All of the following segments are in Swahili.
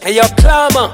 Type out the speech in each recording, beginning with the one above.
Hey yo, Clama.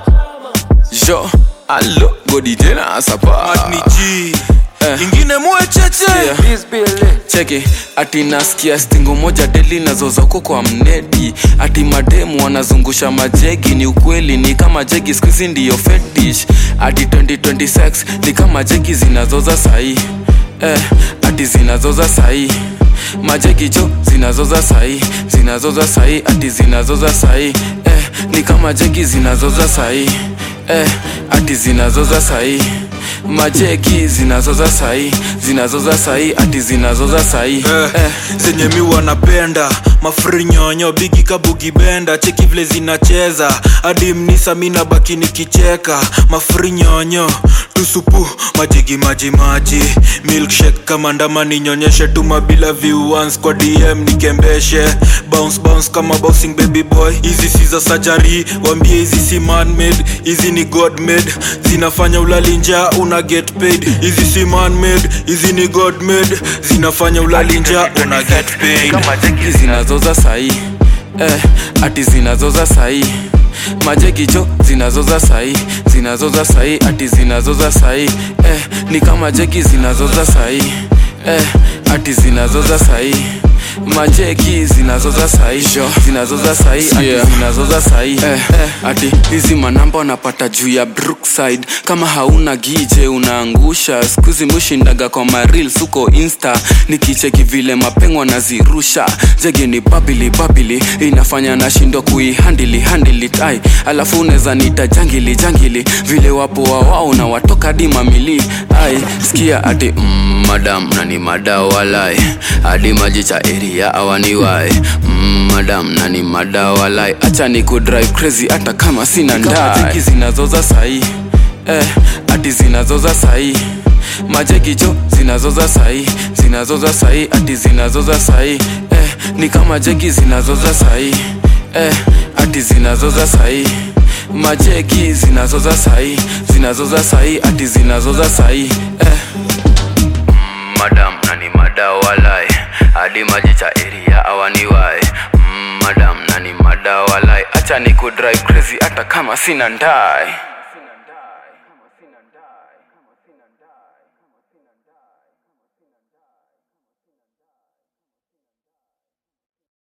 Jo, allo, godi tena asapa Madni G Eh. ingine mwecheche Yeah. This Billy. cheki ati nasikia stingo moja deli nazoza huko kwa mnedi ati mademu wanazungusha majegi ni ukweli ni kama jegi skuizi ndiyo fetish ati 2026 ni kama jegi zinazoza sahii eh, ati zinazoza sahii majegi jo zinazoza sahii zinazoza sahii ati zinazoza sahii eh, ni kama jegi zinazoza sahii eh, ati zinazoza sahii majeki zinazoza sahii zinazoza sahii ati zinazoza sahii eh, eh. zenye mi wanapenda mafrinyonyo bigi kabugibenda cheki vile zinacheza hadi mnisa mina baki nikicheka mafrinyonyo tusupu majigi maji maji milkshake kama ndama ninyonyeshe tuma bila viewans kwa dm nikembeshe bounce bounce kama bouncing baby boy hizi si za sajari wambie hizi si manmade hizi ni god made zinafanya ulali njaa una get paid hizi si manmade hizi ni god made zinafanya ulali njaa una get paid kama jeki zinazoza sahii eh, ati zinazoza sahii majeki jo zinazoza sahii zinazoza sahii ati zinazoza sahii eh, ni kama jeki zinazoza sahii eh, ati zinazoza sahii majeki zinazoza sahii zinazoza sahii ati zinazoza sahii eh, eh, ati hizi manamba unapata juu ya brookside kama hauna gije unaangusha skuzi mushindaga kwa marils huko insta nikicheki vile mapengo nazirusha jegi ni babili babili inafanya nashindwa kuihandili handili tai alafu unaweza nita jangili jangili vile wapo wawao na watoka di mamili ai sikia ati mm, madam nani madawalai hadi maji cha eria awaniwae mm, madam nani madawalai acha ni kudrive crazy hata kama sina ndai zinazoza sahii eh, ati zinazoza sahii majegi jo zinazoza sahii zinazoza sahii ati zinazoza sahii eh, ni kama jegi zinazoza sahii eh, ati zinazoza sahii majeki zinazoza sahii zinazoza sahii ati zinazoza sahii eh. madam nani madawalai hadi maji cha eria awaniwae mm, madam nani madawalai acha ni kudrive crazy hata kama sina ndai